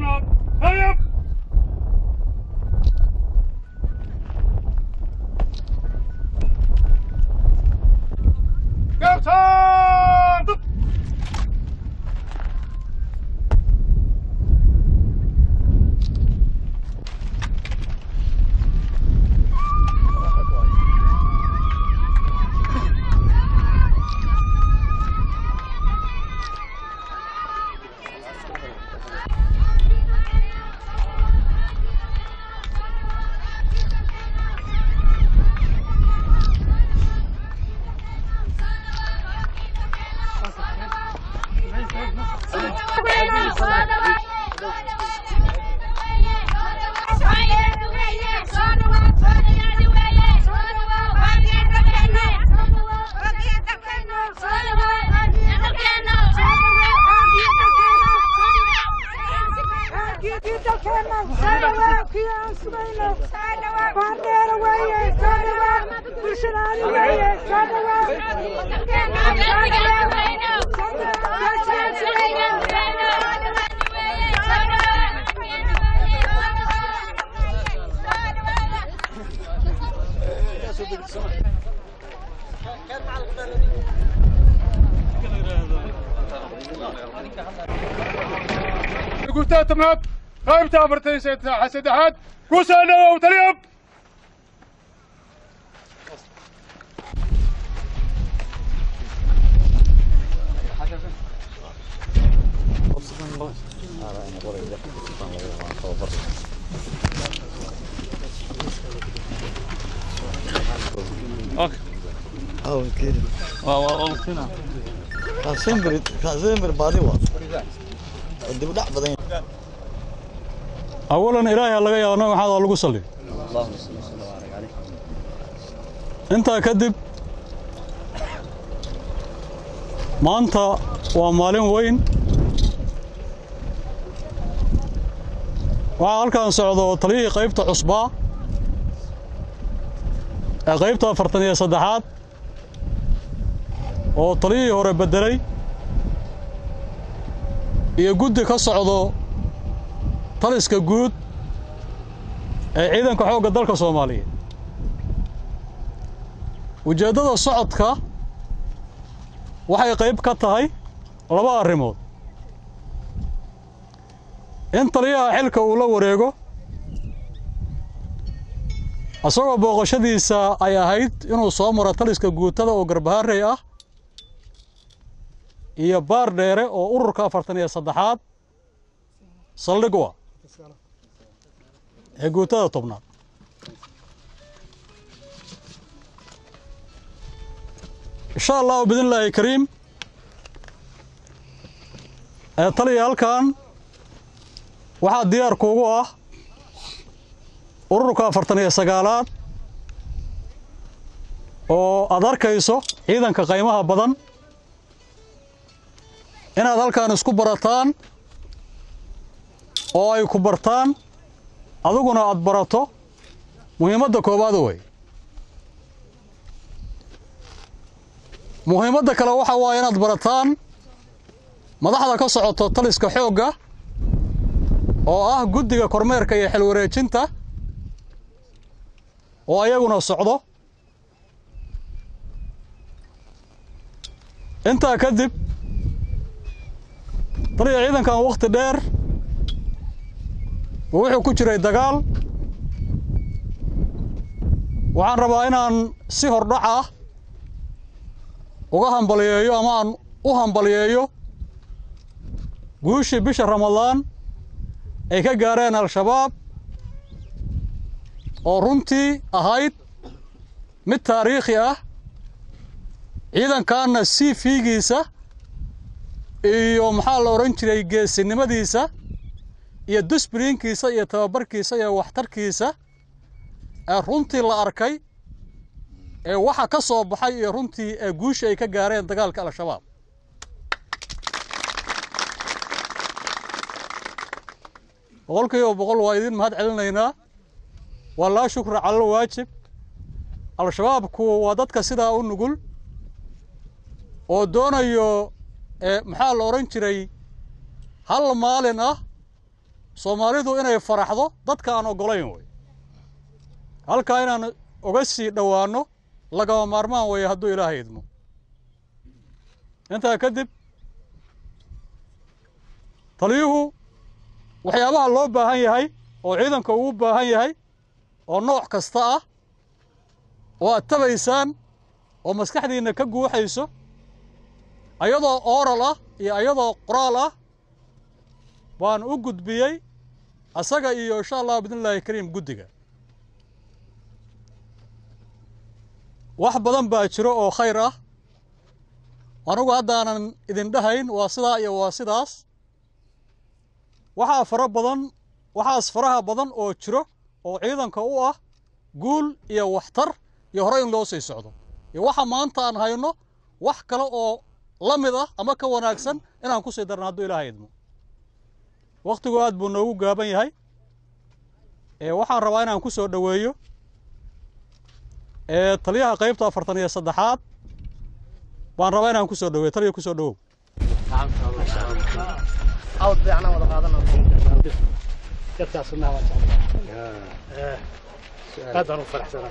tobnaad hayab Captain! guutaa tobnaad qaybta afartan saddexaad ku soo dhawow taliyab Oh, kidding. Kaasimir, kaasimir baadi waa. Dib u dhac badan. awalan ilaahay ha laga yaabo nabi maxamed oo lagu salliyo intaa kadib maanta waa maalin weyn waxaa halkan socdo taliyihii qaybta cusbaa ee qaybta afartan iyo saddexaad oo taliyihii hore beddelay iyo guddi ka socdo taliska guud ee ciidanka xoogga dalka soomaaliyeed ujeeddada socodka waxay qayb ka tahay laba arrimood in taliyaha xilka uu la wareego isagoo booqashadiisa ay ahayd inuu soo maro taliska guutada oo garbaharey ah iyo baar dheere oo ururka afartan iyo saddexaad saldhig u ah ee guutada tobnaad insha allahu bidnillaahi kariim ee taliya halkan waxaa diyaar kuugu ah ururka afartan iyo sagaalaad oo aad arkayso ciidanka qaymaha badan inaad halkan isku barataan oo ay ku bartaan adiguna aad barato muhiimadda koowaad wey muhiimadda kale waxa waaye inaad barataan madaxda ka socoto taliska xoogga oo ah guddiga kormeerka iyo xilwareejinta oo ayaguna socdo intaa kadib taliya ciidankan wakhti dheer wuxuu ku jiray dagaal waxaan rabaa inaan si hordhac ah uga hambaliyeeyo ama aan u hambaliyeeyo guushii bisha ramadaan ay ka gaareen al-shabaab oo runtii ahayd mid taariikhi ah ciidankaanna sii fiigiisa iyo maxaa la odhan jiray geesinimadiisa iyo dusbriinkiisa iyo tababarkiisa iyo waxtarkiisa ee runtii la arkay ee waxa ka soo baxay iyo runtii ee guusha ay ka gaareen dagaalka al-shabaab boqolkiiba boqol waa idin mahad celinaynaa waa laa shukra calal waajib al-shabaabku waa dadka sidaa u nugul oo doonayo maxaa la odhan jiray hal maalin ah soomaalidu inay faraxdo dadka aan oggolayn wey halkaa inaan uga sii dhowaanno lagama maarmaan weeye hadduu ilaahay idmo intaa kadib taliyuhu waxyaabaha loo baahan yahay oo ciidanka ugu baahan yahay oo nooc kasta ah oo aad tabaysaan oo maskaxdiinna ka guuxayso ayadoo ooral ah iyo ayadoo qoraal ah baan u gudbiyey asaga iyo insha allah bidnillaahi kariim guddiga wax badan baa jiro oo khayr ah anugu haddaanan idin dhahayn waa sidaa iyo waa sidaas waxaa fara badan waxaas faraha badan oo jiro oo ciidanka u ah guul iyo waxtar iyo hore in loo sii socdo iyo waxa maanta aan hayno wax kale oo la mid ah ama ka wanaagsan inaan ku sii darno hadduu ilaahay idmo wakhtigu aad buu noogu gaaban yahay ee waxaan rabaa inaan ku soo dhoweeyo ee taliyaha qaybta afartan iyo saddexaad baan rabaa inaan ku soo dhoweeyo taliya ku soo dhowow عود بيعنا ولا قادنا كتاع سنة هذا هو فرح سنة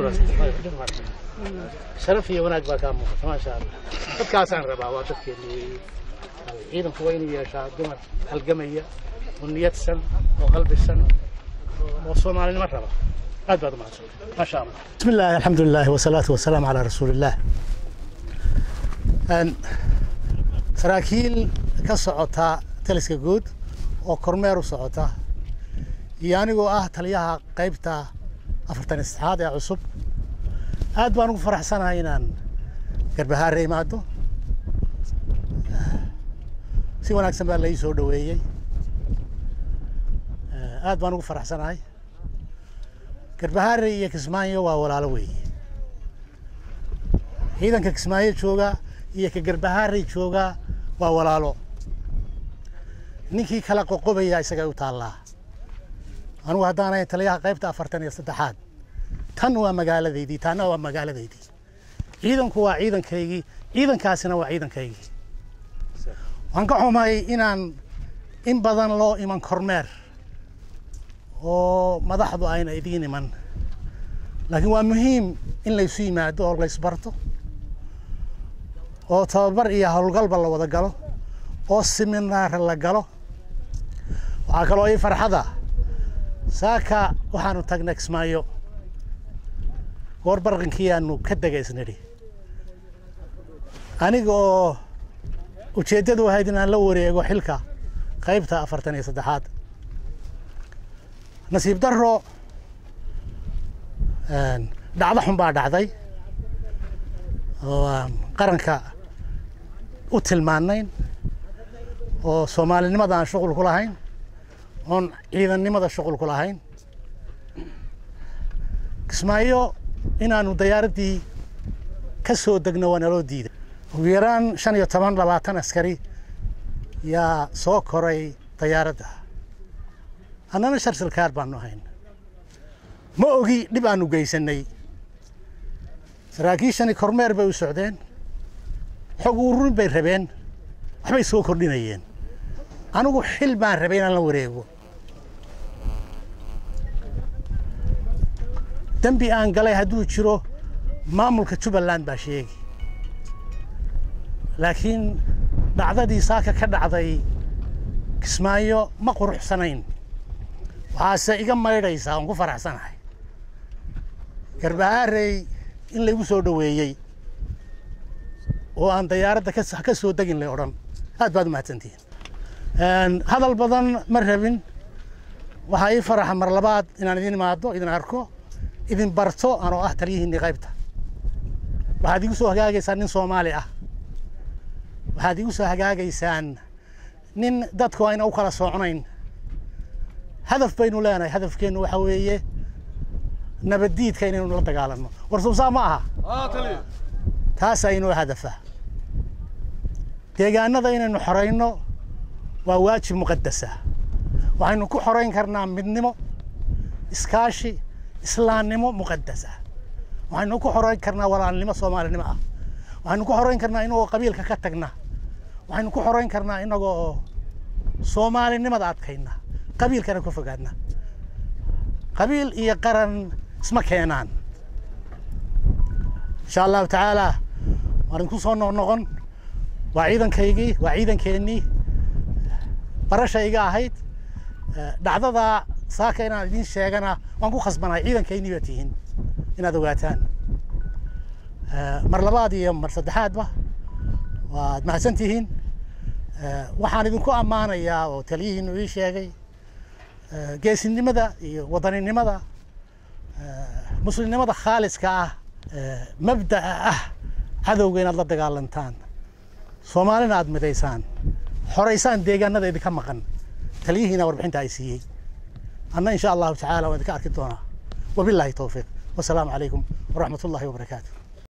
شرفي وناك باكام ما شاء الله قد كاسان ربا وادك اللي عيدا كوين يا شاء دمر القمية والنية السن وقلب السن وصوم على المرة هذا ما ما شاء الله بسم الله الحمد لله والصلاة والسلام على رسول الله أن saraakiil ka socota taliska guud oo kormeer u socota iyo anigoo ah taliyaha qaybta afartan iyo saddexaad ee cusub aad baan ugu faraxsanahay inaan garbahaare imaado si wanaagsan baa lai soo dhoweeyey aad baan ugu faraxsanahay garbahaare iyo kismaayo waa walaalo weeye ciidanka kismaayo jooga iyo ka garbahaare jooga waa walaalo ninkii kala qoqobaya isaga u taallaa anugu haddaanay taliyaha qaybta afartan iyo saddexaad tan waa magaaladaydii taana waa magaaladaydii ciidanku waa ciidankaygii ciidankaasina waa ciidankaygii waan ka xumahay inaan in badan loo iman kormeer oo madaxdu ayna idiin iman laakiin waa muhiim in laysu yimaado oo laysbarto oo tababar iyo howlgalba la wada galo oo siminaar la galo waxaa kaloo ii farxada saaka waxaanu tagnay kismaayo goor barqankii aanu ka degaysnidhi aniga oo ujeeddadu ahayd inaan la wareego xilka qaybta afartan iyo saddexaad nasiib darro dhacdo xun baa dhacday oo aan qaranka u tilmaanayn oo soomaalinimada aan shuqul ku lahayn oon ciidannimada shuqul ku lahayn kismaayo inaanu dayaaraddii ka soo degno waa naloo diiday ugu yaraan shan iyo toban labaatan askari yaa soo koray dayaaradda annana sharsilkaar baanu ahayn ma ogi dhib aanu geysanay saraakiishani kormeer bay u socdeen xog ururin bay rabeen waxbay soo kordhinayeen anigu xil baan rabay inaan la wareego dembi aan galay hadduu jiro maamulka jubbaland baa sheegi laakiin dhacdadii saaka ka dhacday kismaayo ma quruxsanayn waxaase iga maydhaysaa oon ku faraxsanahay garbahaarey in laygu soo dhoweeyey oo aan dayaaradda ka soo degin lay odhan aad baad u mahadsantihiin hadal badan ma rabin waxaa ii faraxa mar labaad inaan idin imaado idin arko idin barto anoo ah taliyihiinii qaybta waxaad igu soo hagaagaysaan nin soomaali ah waxaad igu soo hagaagaysaan nin dadku ayna u kala socnayn hadaf baynu leenahay hadafkeennu waxa weeye nabaddiidka inaynu la dagaalanno war sumsaa ma aha taasaa inoo hadafa deegaanada inaynu xorayno waa waajib muqadasa waxaynu ku xorayn karnaa midnimo iskaashi islaamnimo muqadasa waxaynu ku xorayn karnaa walaalnimo soomaalinimo ah waxaynu ku xorayn karnaa inagoo qabiilka ka tagna waxaynu ku xorayn karnaa inagoo soomaalinimada adkayna qabiilkana ka fogaadna qabiil iyo qaran isma keenaan insha allahu tacaala waan idinku soo noqnoqon waa ciidankaygii waa ciidankeennii barashayga ahayd dhacdada saaka inaan idiin sheegana waan ku khasbanay ciidankaynii baa tihiin inaad ogaataan mar labaad iyo mar saddexaadba waad mahadsan tihiin waxaan idinku ammaanayaa oo taliyihiinu ii sheegay geesinimada iyo wadaninimada muslimnimada khaaliska ah mabda'a ah cadowga inaad la dagaalantaan soomaalina aad midaysaan xoraysaan deegaanada idinka maqan taliyihiina warbixinta ay siiyey anna insha allahu tacaala waan idinka arki doonaa wabilaahi towfiiq wasalaamu calaykum waraxmat ullahi wabarakaatu